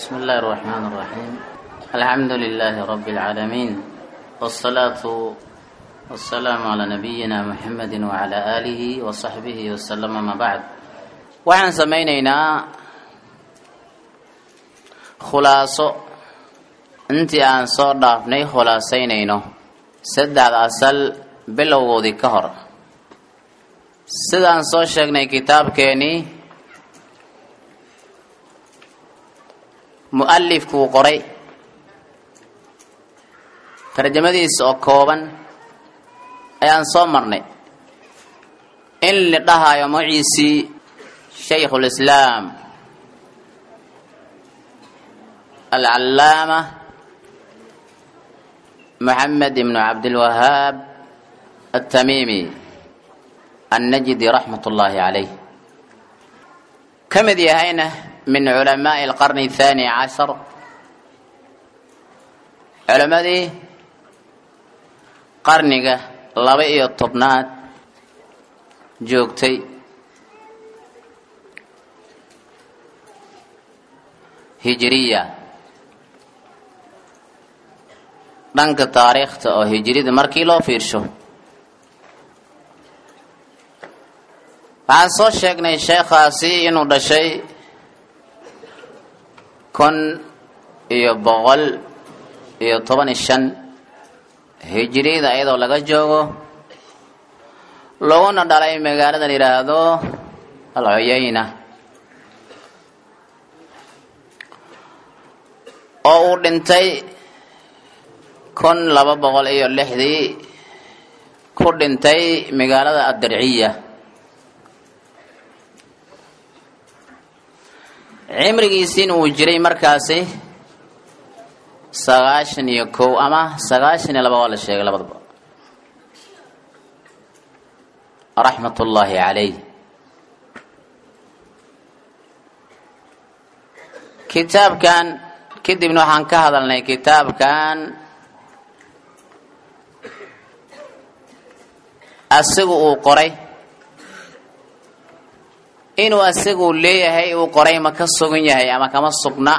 بسم الله الرحمن الرحيم الحمد لله رب العالمين والصلاة والسلام على نبينا محمد وعلى آله وصحبه وسلم ما بعد waxaan samaynaynaa khulaaso intii aan soo dhaafnay khulaasaynayno saddexda asal bilowgoodii ka hor sidaan soo sheegnay kitaabkeenii mu-alifkuu qoray tarjamadiisa oo kooban ayaan soo marnay in la dhahayo magaciisii shaykhu lislaam alcallaama maxamed ibnu cabdilwahaab atamiimi annajdi raxmat ullaahi calayh ka mid yahayna min culamaa'i alqarni athaani cashar culammadii qarniga laba iyo tobnaad joogtay hijiriya dhanka taariikhta oo hijirida markii loo fiirsho waxaan soo sheegnay sheekhaasi inuu dhashay kun iyo boqol iyo toban iyo shan hijiriyada iyadoo laga joogo laguna dhalay magaalada la yidhaahdo alcuyayna oo uu dhintay kun laba boqol iyo lixdii ku dhintay magaalada addarciya cimrigiisiin uu jiray markaasi sagaashan iyo kow ama sagaashan iyo laba waa la sheegay labadaba raxmat ullaahi calayh kitaabkan kadibna waxaan ka hadalnay kitaabkan asigu uu qoray inuu asigu leeyahay uu qoray ma ka sugan yahay ama kama sugna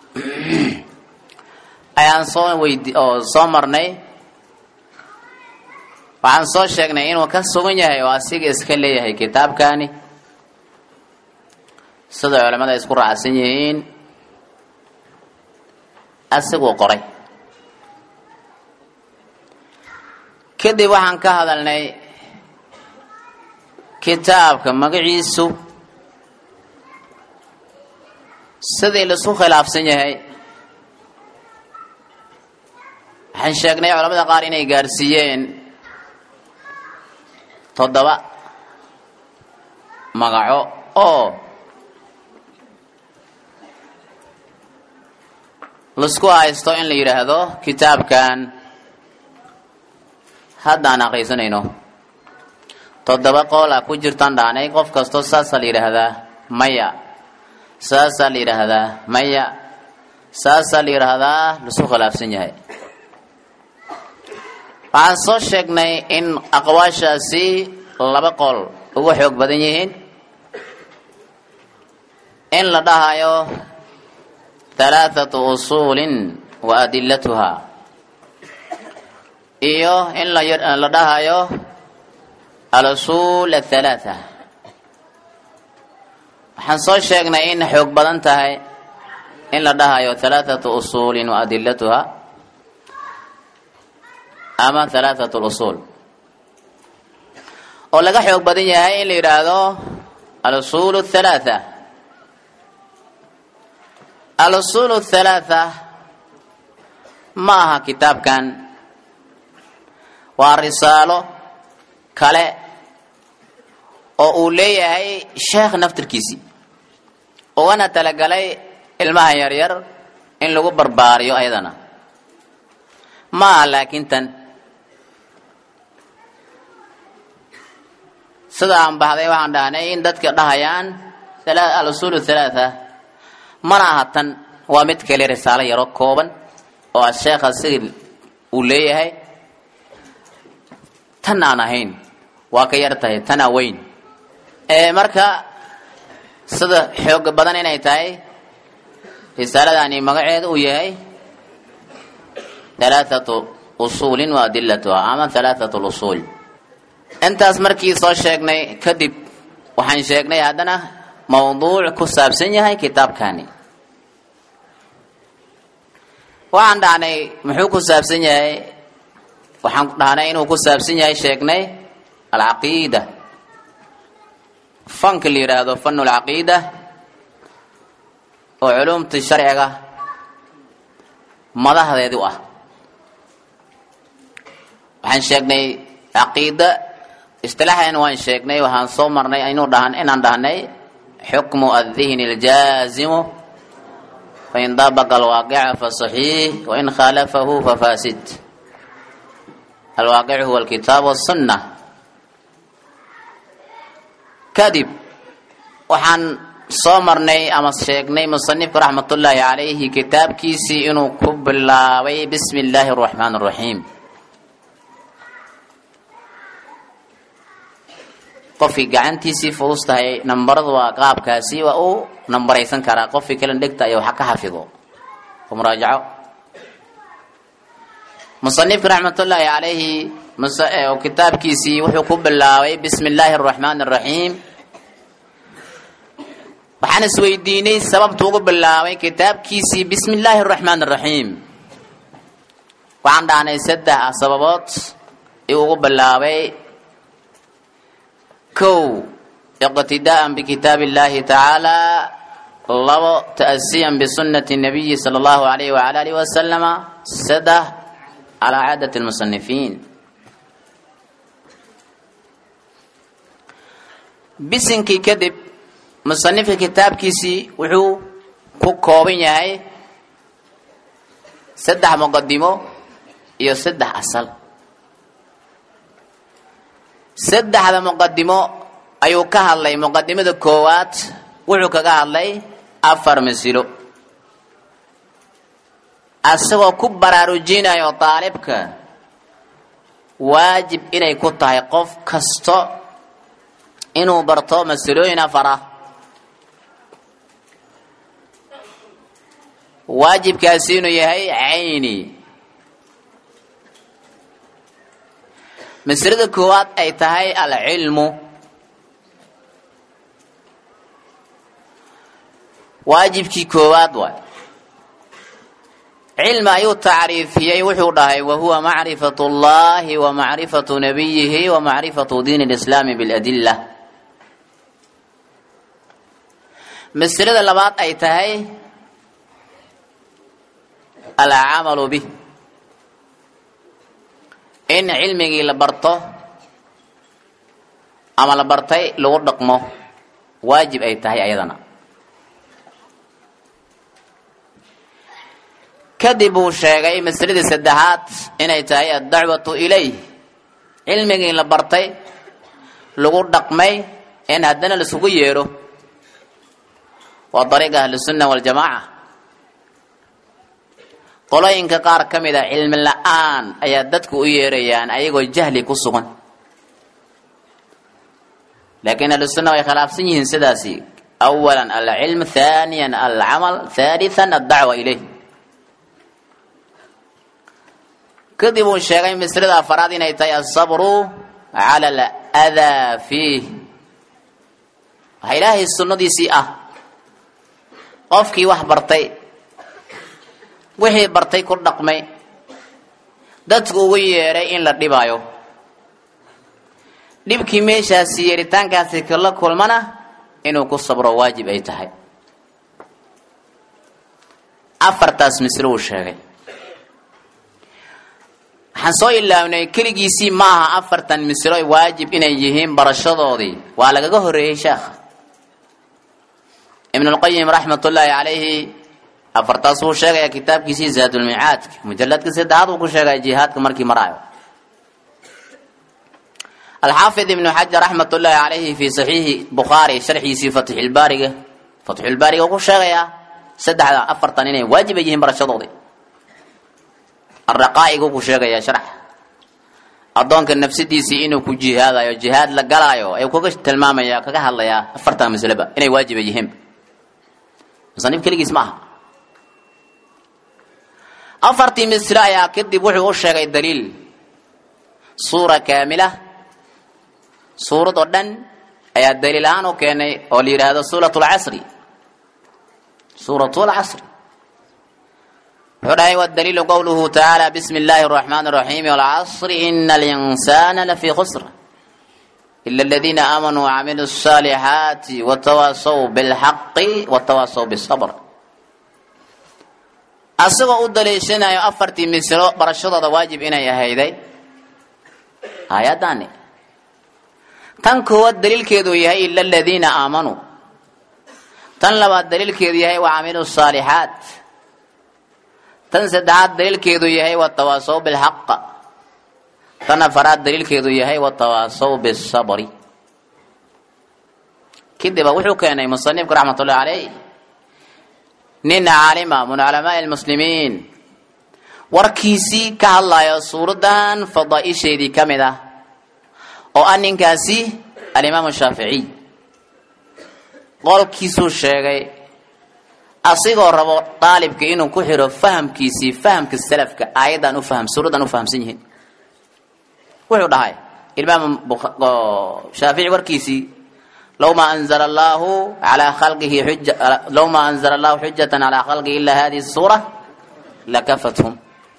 ayaan soo weydi oo soo marnay waxaan soo sheegnay inuu ka sugan yahay oo asiga iska leeyahay kitaabkani sida culamada isku raacsan yihiin asiguu qoray kadib waxaan ka hadalnay kitaabka magaciisu sidii laisku khilaafsan yahay waxaan sheegnay culamada qaar inay gaarsiiyeen toddoba magaco oo laisku haysto in la yidhaahdo kitaabkan haddaan aqriisanayno toddoba qool a ku jirtaan dhaanay qof kastoo saasaa la yidhaahdaa maya saasaa la yidhaahdaa maya saasaa la yidhaahdaa laisku khilaafsan yahay waxaan soo sheegnay in aqwaashaasi laba qool ugu xoog badan yihiin in la dhahayo halaathatu usuulin wa adilatuha iyo in la dhahayo al-usuul athalaatha waxaan soo sheegnay in xoog badan tahay in la dhahayo halaathatu usuulin wa adilatuha ama halaathatu lusuul oo laga xoog badan yahay in la yidhaahdo al-usuul athalaatha al-usuul athalaatha ma aha kitaabkan waa risaalo kale oo uu leeyahay sheekh naftirkiisii ugana talagalay ilmaha yaryar in lagu barbaariyo ayadana ma aha laakiin tan sida aan baxday waxaan dhahnay in dadka dhahayaan al-usuul athalaatha mana aha tan waa mid kale risaalo yaro kooban oo asheekha siga uu leeyahay tan aan ahayn waa ka yar tahay tana weyn marka sida xooga badan inay tahay risaaladani magaceedu uu yahay halaathatu usuulin wa adilatuha ama halaathatu lusuul intaas markii soo sheegnay kadib waxaan sheegnay haddana mawduuc ku saabsan yahay kitaabkani waxaan dhahnay muxuu ku saabsan yahay waxaan dhahnay inuu ku saabsan yahay sheegnay alcaqiida fanka la yidhaahdo fanu lcaqiida oo culumtii sharciga madaxdeedu ah waxaan sheegnay caqiida istilaaxan waan sheegnay waxaan soo marnay inuu dhahan inaan dhahnay xukmu adihni اljaazimu fain dabaqa alwaaqica faصaxiix wain khaalafahu fafaasid alwaaqic huwa alkitaab wالsunna kadib waxaan soo marnay ama sheegnay musanifku raxmat ullaahi calayhi kitaabkiisii inuu ku bilaabay bismi illaahi اraxmaan الraxiim qofkii gacantiisii fudus tahay nambaradu waa qaabkaasi waa uu nambaraysan karaa qofkii kale dhegta ay wax ka xafido oo muraajaco musanifku raxmatullaahi calayhi kitaabkiisii wuxuu ku bilaabay bismi illaahi araxmaani araxiim waxaan isweydiinay sababtu ugu bilaabay kitaabkiisii bismi illaahi araxmaani araxiim waxaan dhahnay saddex sababood ayuu ugu bilaabay kow iqtidaa'an bikitaabi illahi tacaala labo ta'asiyan bisunati nabiyi sala allahu alayhi wala alihi wasalama saddex calaa caadati lmusanifiin bisinkii kadib musanifka kitaabkiisii wuxuu ku kooban yahay saddex muqadimo iyo saddex asal saddexda muqadimo ayuu ka hadlay muqadimada koowaad wuxuu kaga hadlay afar masilo asagoo ku baraarujinayo daalibka waajib inay ku tahay qof kasto inuu barto masilooyin afar ah waajibkaasi inuu yahay cayni maslada koowaad ay tahay alcilmu waajibkii koowaad waay cilmi ayuu tacriifiyey wuxuu dhahay wahuwa macrifat اllahi wa macrifatu nabiyihi wa macrifatu diin اlislaami biاladila maslada labaad ay tahay alcamalu bih in cilmigii la barto ama la bartay lagu dhaqmo waajib ay tahay ayadana kadib uu sheegay masladii saddexaad inay tahay addacwatu ilayh cilmigii la bartay lagu dhaqmay in haddana laisugu yeedho waa dariiqa ahlusunna waljamaaca qolooyinka qaar ka mid a cilmi la-aan ayaa dadku u yeerayaan ayagoo jahli ku sugan laakiin ahlusunna way khilaafsan yihiin sidaasi awalan alcilm thaniyan alcamal thalithan addacwa ilayh kadib uu sheegay maslada afaraad inay tahay asabru cala aladaa fiih waxa ilaahay sunnadiisii ah qofkii wax bartay wixii bartay ku dhaqmay dadku ugu yeedhay in la dhibaayo dhibkii meeshaasi yeeritaankaasi kala kulmana inuu ku sabro waajib ay tahay afartaas mislo uu sheegay waxaan soo ilaawnay keligiisii ma aha afartan mislo waajib inay yihiin barashadoodii waa lagaga horeeyey sheekha ibnulqayim raxmat ullaahi calayhi afartaas wuu sheegaya kitaabkiisii zaadulmicaadka mujaladka saddexaad uu ku sheegaya jihaadka markii maraayo alxaafid ibnu xajar raxmat ullaahi calayhi fii saxiixi bukhaari sharxiisii fatxulbaariga fatxulbaariga uu ku sheegayaa saddexda afartan inay waajib ay yihiin barashadoodii araqaa'igu ku sheegayaa sharx addoonka nafsadiisii inuu ku jihaadayo jihaad la galaayo ayuu kaga tilmaamaya kaga hadlayaa afartan masleba inay waajib ay yihiin musanif keligiis ma aha afartii mislo ayaa kadib wuxuu u sheegay daliil suura kaamila suurad oo dhan ayaa daliil ahaan u keenay oo la yidhaahdo suurat lcasri suurat lcasri wuxuu dhahay wadaliilu qowluhu tacaala bismi illaahi araxmaan araxiim walcasri ina alinsana lafii khusr ila aladiina aamanuu wacamiluu الصaalixaati watawaasaw bilxaqi watawaasaw bisabr asagoo u daliishanayo afartii mislo barashadooda waajib inay ahayday aayadani tan koowaad daliilkeedu yahay ila aladiina aamanuu tan labaad daliilkeedu yahay wacamiluu الصaalixaat tan saddexaad daliilkeedu yahay watawaasaw bilxaq tan afaraad daliilkeedu yahay watawaasaw bisabri kadiba wuxuu keenay musanifku raxmat ullahi caleyh nin caalima min culamaai lmuslimiin warkiisii ka hadlayo suuraddan fadaaisheedii ka mid ah oo ah ninkaasi alimaamu shaaficiy qolkiisuu sheegay asigoo rabo daalibka inuu ku xiro fahamkiisii fahamka salafka aayaddan u faham suuraddan u fahamsan yihiin wuxuu dhahay imaam shaafici warkiisii low ma anzala allahu alaa khalqihi xuja low ma anzala allahu xujatan calaa khalqihi ila hadihi suura lakafathum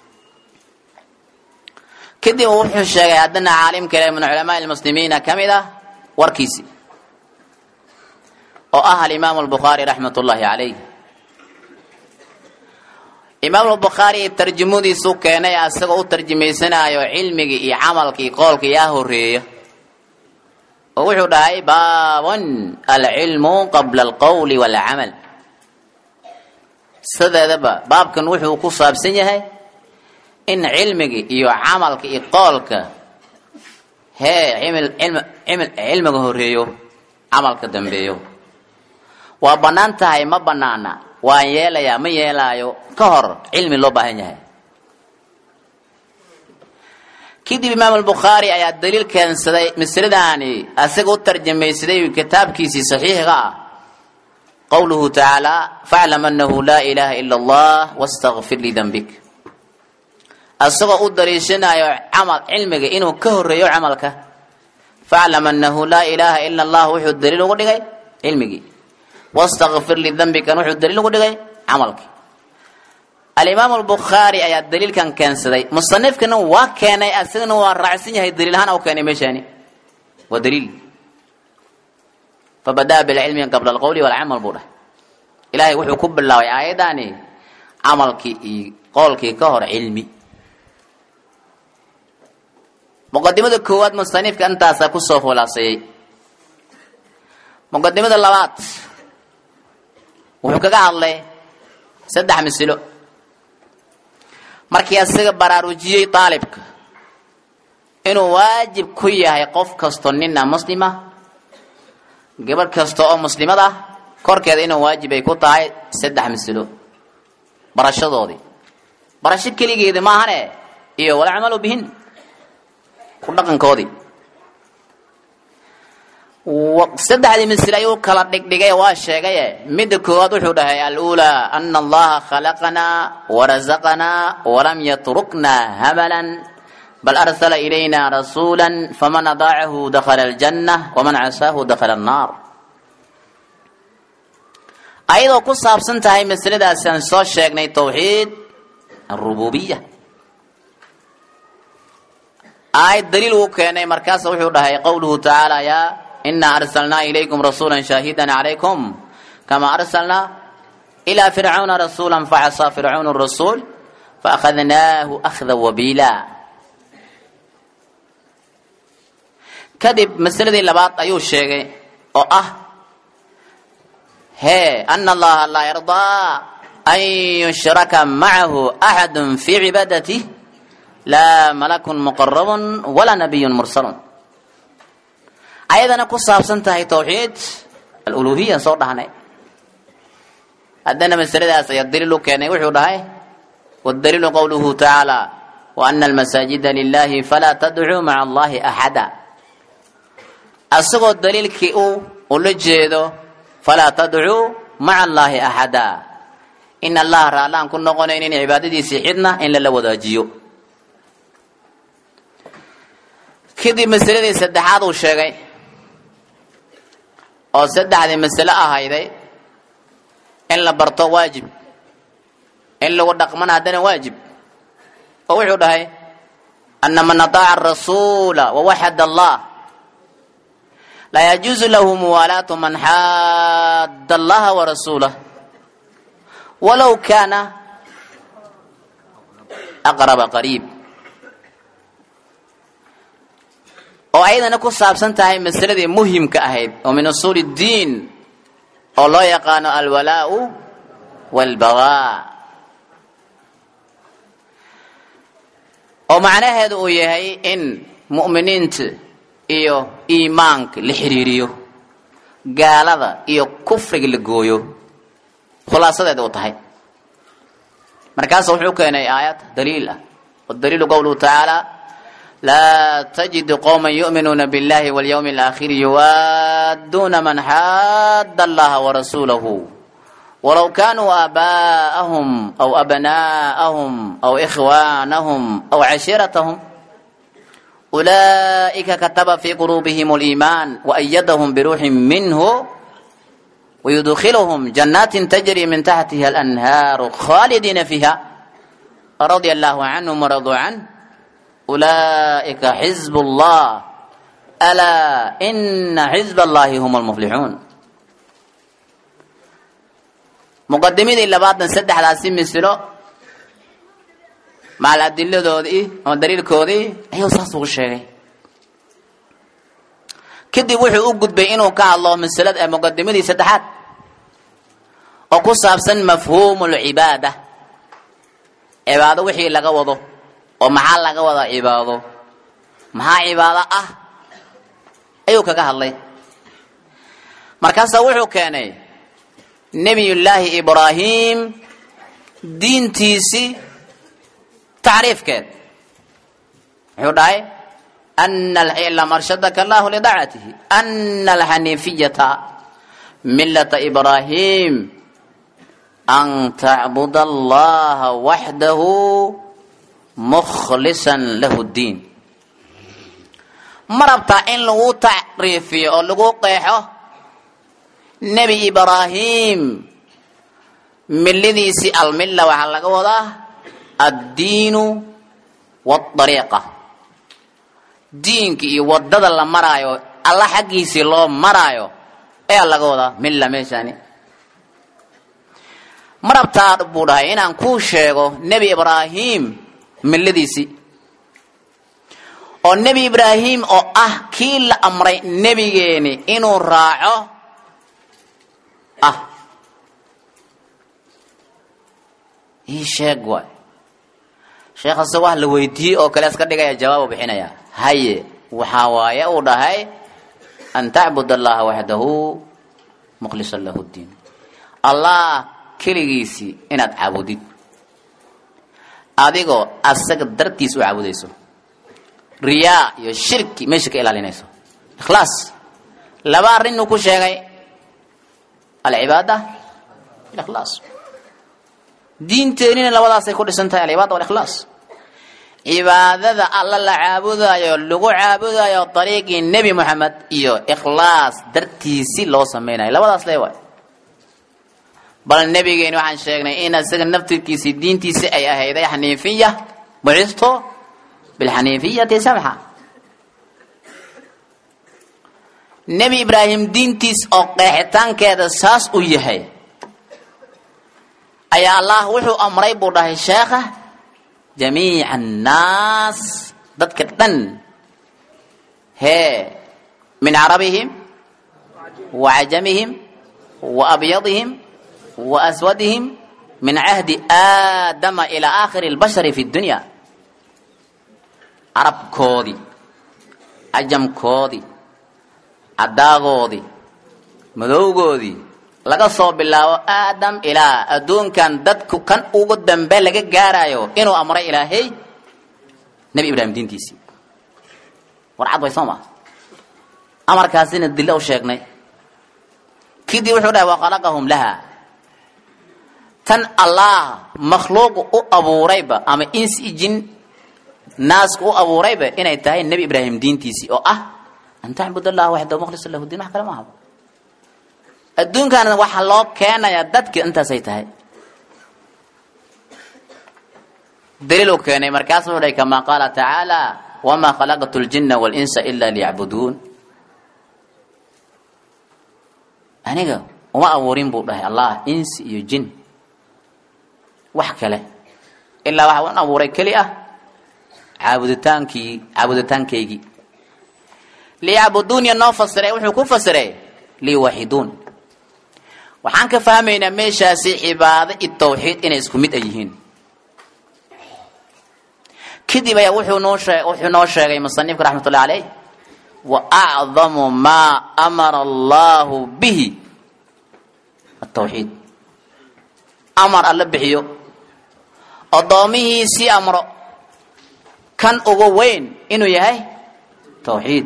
kadib wuxuu sheegay haddana caalim kale min culamaai lmuslimiina ka mid ah warkiisii oo ah alimaamu albukhaari raxmat ullahi calayh imaam bukhaari tarjamadiisu keenay asagoo u tarjamaysanayo cilmigii iyo camalkii qoolka yaa horeeya oo wuxuu dhahay baabon alcilmu qabla alqowli walcamal sideedaba baabkan wuxuu ku saabsan yahay in cilmigii iyo camalka iyo qoolka hee cilmiga horeeyo camalka dambeeyo waa bannaan tahay ma bannaana waan yeelayaa ma yeelaayo ka hor cilmi loo baahan yahay kadib imaam albukhaari ayaa daliil keensaday masladaani asaga u tarjamaysaday kitaabkiisii saxiixiga ah qowluhu tacaala faclam anahu laa ilaaha ila allah wastakfir lidambik asagoo u daliishanayo camal cilmiga inuu ka horeeyo camalka faclam anahu laa ilaaha ila allah wuxuu daliil ugu dhigay cilmigii wastakfir lidambikan wuxuu daliil ugu dhigay camalkii alimaamu albukhaari ayaa daliilkan keensaday musanifkana waa keenay asagana waa raacsan yahay daliil ahaan u keenay meeshaani waa daliil fabadaa bilcilmi qabla alqowli walcamal buu dhahay ilaahay wuxuu ku bilaabay aayaddaani camalkii iyo qowlkii ka hor cilmi muqadimada koowaad musanifka intaasaa kusoo khulaaseeyey muqadimada labaad wuxuu kaga hadlay saddex masilo markii asaga baraarujiyey daalibka inuu waajib ku yahay qof kasto nina muslima gabadh kasta oo muslimad ah korkeeda inuu waajib ay ku tahay saddex masilo barashadoodii barasho keligeeda maahane iyo walacmalu bihin ku dhaqankoodii saddexdii misle ayuu kala dhigdhigay waa sheegaye midda koowaad wuxuu dhahay aluulaa ana allaha khalaqanaa warazaqanaa walam yatruknaa hamalan bal arsala ilayna rasuula faman adaacahu dakhala aljanna waman casaahu dakhala annaar ayadoo ku saabsan tahay masladaasi aan soo sheegnay tawxiid arububiya aayad daliil uu keenay markaasa wuxuu dhahay qowluhu tacaala yaa inaa arsalnaa ilaykum rasuula shaahidan calaykum kama arsalnaa ilaa fircauna rasuula facasaa fircaunu rasuul faakhadnaahu akhda wabiila kadib masaladii labaad ayuu sheegay oo ah hee ana allaha laa yardaa an yushraka macahu axadu fii cibaadati laa malakun muqarabun walaa nabiyun mursalun ayadana ku saabsan tahay tawxiid aluluhiya soo dhahnay haddana masaladaas ayaa daliil u keenay wuxuu dhahay wadaliilu qowluhu tacaala wa ana almasaajida lilahi falaa tadcuu maca allahi axada asagoo daliilkii u ula jeedo falaa tadcuu maca allahi axada in allaha raallaan ku noqonaynin cibaadadiisii cidna in lala wadaajiyo kadib masaladii saddexaad uu sheegay oo saddexdii masale ahayday in la barto waajib in lagu dhaqmana haddana waajib oo wuxuu dhahay ana man ataaca arasuula wawaxad allah laa yajuuzu lahu muwaalaatu man xaadda allaha warasuulah walow kaana aqraba qariib oo ayadana ku saabsan tahay masaladii muhimka ahayd oo min usuul اddiin oo loo yaqaano alwalaau wاlbagaa oo macnaheedu uu yahay in mu'miniinta iyo iimaanka la xiriiriyo gaalada iyo kufriga la gooyo khulaasadeeda u tahay markaasa wuxuu keenay aayad daliil ah wadaliilu qowluhu tacaala laa tajidu qowma yu'minuuna biاllahi walyawmi alaakhiri yuwaadduuna man xaadda allaha warasuulahu walow kaanuu aabaa'ahum aw abnaa'ahum aw ikhwaanahum aw cashiiratahum ulaa'ika kataba fii quluubihim اliimaan waأyadahum biruuxin minhu ويدخلهم جنات تجري من تحتها الأنهار خالدين فيها رضي الله عنهم ورضوا عنه أولئك حزب الله ألا إن حزب الله هم المفلحون مقدمين إلا بعض نسدح على سن مسلو مع الأدلة دودي أو دليل كودي أيوة ساسو الشيء kadib wuxuu u gudbay inuu ka hadlo masalada ee muqadimadii saddexaad oo ku saabsan mafhuumu lcibaada cibaado wixii laga wado oo maxaa laga wada cibaado maxaa cibaado ah ayuu kaga hadlay markaasaa wuxuu keenay nebiyullaahi ibraahim diintiisii tacriifkeed wuxuu dhahay أن اعلم أرشدك الله لطاعته أن الحنيفية ملة إبراهيم أن تعبد الله وحده مخلصا له الدين مربطة إن لغو تعريفي أو لغو قيحه نبي إبراهيم من الذي سأل ملة وحلق وضع الدين والطريقة diinka iyo wadada la maraayo alla xaggiisii loo maraayo ayaa laga wadaa milla meeshani marabtaa buu dhahay inaan kuu sheego nebi ibraahim milladiisii oo nebi ibraahim oo ah kii la amray nebigeeni inuu raaco ah ii sheeg waay sheekhase wax la weydiiyey oo kale iska dhigaya jawaab u bixinaya haye waxaa waaye uu dhahay an tacbud allaha waxdahu mukhlisan lahu ddiin allah keligiisii inaad caabudid adigoo asaga dartiis u caabudayso riyaa iyo shirki meesha ka ilaalinayso ikhlaas laba arrinuu ku sheegay alcibaada ikhlaas diinteenina labadaasay ku dhisan tahay alcibaada walikhlaas cibaadada alla la caabudayo lagu caabudayo dariiqii nebi moxamed iyo ikhlaas dartiisi loo samaynayo labadaas le waay bal nebigeeni waxaan sheegnay in isaga naftirkiisii diintiisi ay ahayday xaniifiya bucisto bilxaniifiyati samxa nebi ibraahim diintiis oo qeexitaankeeda saas u yahay ayaa allah wuxuu amray buu dhahay sheekha jamiica annaas dadka dhan hee min carabihim wa cajamihim wa abyadihim wa aswadihim min cahdi aadama ilaa aakhiri اlbashari fi اdunya carabkoodii cajamkoodii caddaagoodii madowgoodii laga soo bilaabo aadam ilaa adduunkan dadku kan ugu dambe laga gaarayo inuu amray ilaahay nebi ibraahim diintiisii war cad way soo maa amarkaasina dilla u sheegnay kidii wuxuu dhahay wakhalaqahum laha tan allah makhluuq u abuurayba ama insi jin naaska u abuurayba inay tahay nebi ibraahim diintiisii oo ah an tacbud allaha waxdahu mukhlis lahu diin wax kale ma ahaba adduunkaana waxaa loo keenayaa dadki intaasay tahay daliil uu keenay markaas wuxuu dhahay kamaa qaala tacaala wamaa khalaqtu ljina walinsa ila liyacbuduun aniga uma abuurin buu dhahay allah insi iyo jin wax kale ilaa waxa un abuuray keli ah caabuditaankii caabuditaankaygii liyacbuduun iyo noo fasiray wuxuu ku fasiray liwaxiduun waxaan ka fahmaynaa meeshaasi cibaado iyo tawxiid inay isku mid ay yihiin kadib ayaa wuxuu noo shee wuxuu noo sheegay musanifka raxmat ullahi caleyh wa acdamu maa amara allahu bihi atawxiid amar alla bixiyo addoomihiisii amro kan ugu weyn inuu yahay tawxiid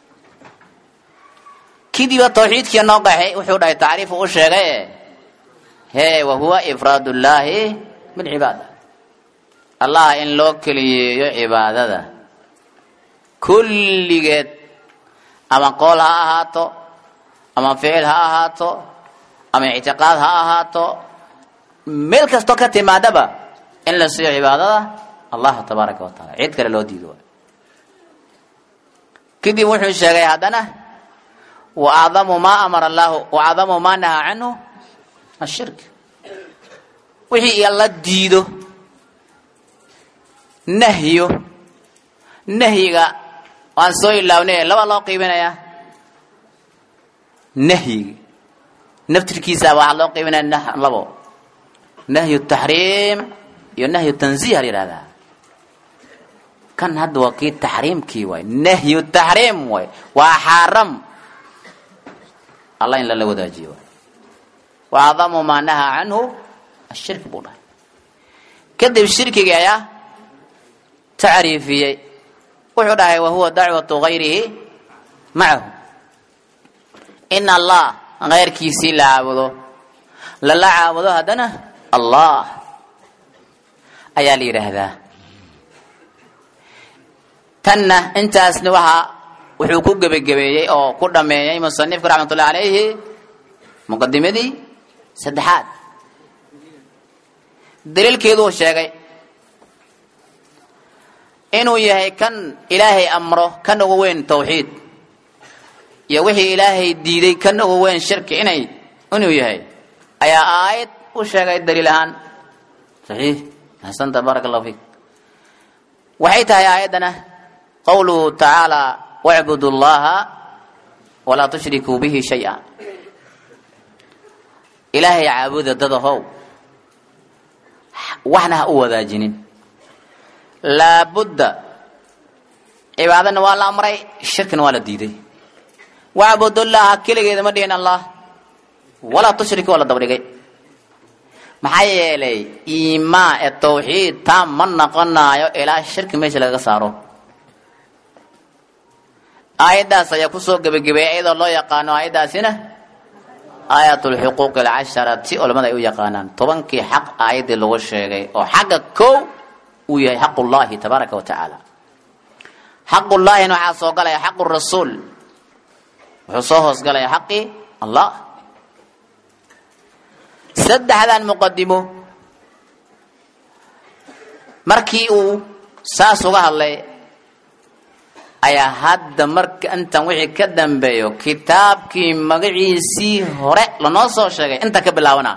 kidiba tawxiidkii noo qaxay wuxuu dhahay tacriifu u sheegay hee wa huwa ifraad ullaahi bilcibaada allah in loo keliyeeyo cibaadada kulligeed ama qool ha ahaato ama ficil ha ahaato ama ictiqaad ha ahaato meel kastoo ka timaadaba in la siiyo cibaadada allahu tabaaraka wa taala cid kale loo diido kadib wuxuu sheegay haddana wa acdamu maa amara allahu wa acdamu maa nahaa canhu ashirk wixii alla diido nahyo nahyiga waan soo ilaawnay laba loo qiibinayaa nahyiga naftirkiisa waxaa loo qiibinaya labo nahyu taxriim iyo nahyu tanziih la yihahdaa kan hadda waa kii taxriimkii waay nahyu taxriim waay waa xaaram allah in lala wadaajiyo waay wa acdamu maa nahaa canhu ashirki buu dhahay kadib shirkigii ayaa tacriifiyey wuxuu dhahay wahuwa dacwatu gayrihi macahu in allah keyrkiisii la caabudo lala caabudo haddana allah ayaa la yidhaahdaa tanna intaasna waxaa wuxuu ku gebagabeeyey oo ku dhameeyey musanifku raxmat ullahi calayhi muqadimadii saddexaad daliilkeeduu sheegay inuu yahay kan ilaahay amro kan ugu weyn tawxiid iyo wixii ilaahay diiday kan ugu weyn shirki inay inuu yahay ayaa aayad u sheegay daliil ahaan saxiix axsanta baaraka allahu fiik waxay tahay aayaddana qawluhu tacaala wacbudu llaha walaa tushrikuu bihi shay-a ilaahay caabuda dadahow waxna ha u wadaajinin laabudda cibaadana waa la amray shirkina waa la diiday wacbudullaha keligeeda ma dhihin allah walaa tushriku waa la dabdhigay maxaa yeelay iimaan ee tawxiid taa ma noqonaayo ilaa shirki meesha lagaga saaro aayaddaas ayaa kusoo gebagabeeyay iyadoo loo yaqaano aayaddaasina aayat lxuquuq alcasharati culamada ay u yaqaanaan tobankii xaq aayaddii lagu sheegay oo xagga kow uu yahay xaq ullahi tabaaraka wa tacaala xaqullaahina waxaa soo galaya xaqu rasuul wuxuu soo hoosgalaya xaqii allah saddexdan muqadimo markii uu saas uga hadlay ayaa hadda marka intan wixii ka dambeeyo kitaabkii magaciisii hore lanoo soo sheegay inta ka bilaabana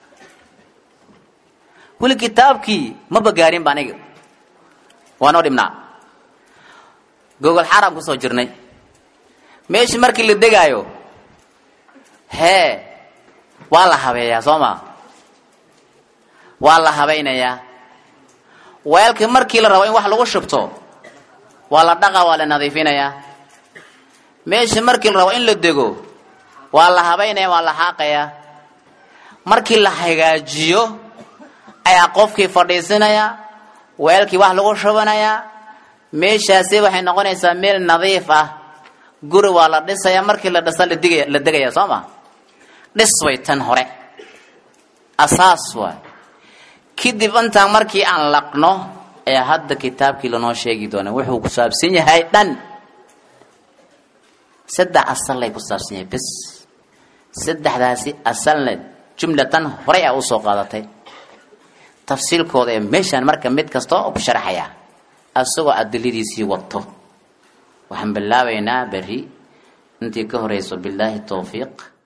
weli kitaabkii maba gaarin ba aniga waa noo dhibnaa gogol xaram kusoo jirnay meeshii markii la degaayo hee waa la habeeyaa soo ma waa la habaynayaa weelka markii la rabo in wax lagu shubto waa la dhaqa waa la nadiifinayaa meeshii markii la rabo in la dego waa la habaynaya waa la xaaqayaa markii la hagaajiyo ayaa qofkii fadhiisinaya weelkii wax lagu shubanayaa meeshaasi waxay noqonaysaa meel nadiif ah guri waa la dhisaya markii la dhisa ladigaya la degaya soo ma dhis way tan hore asaas waay kadib intaan markii aan laqno ee hadda kitaabkii lanoo sheegi doona wuxuu ku saabsan yahay dhan saddex asalay ku saabsan yahay bes saddexdaasi asalna jumlatan horay a usoo qaadatay tafsiilkooda ee meeshaan marka mid kasta ku sharaxaya asagoo adiladiisii wato waxaan bilaabaynaa beri intii ka horeyso bilaahi towfiiq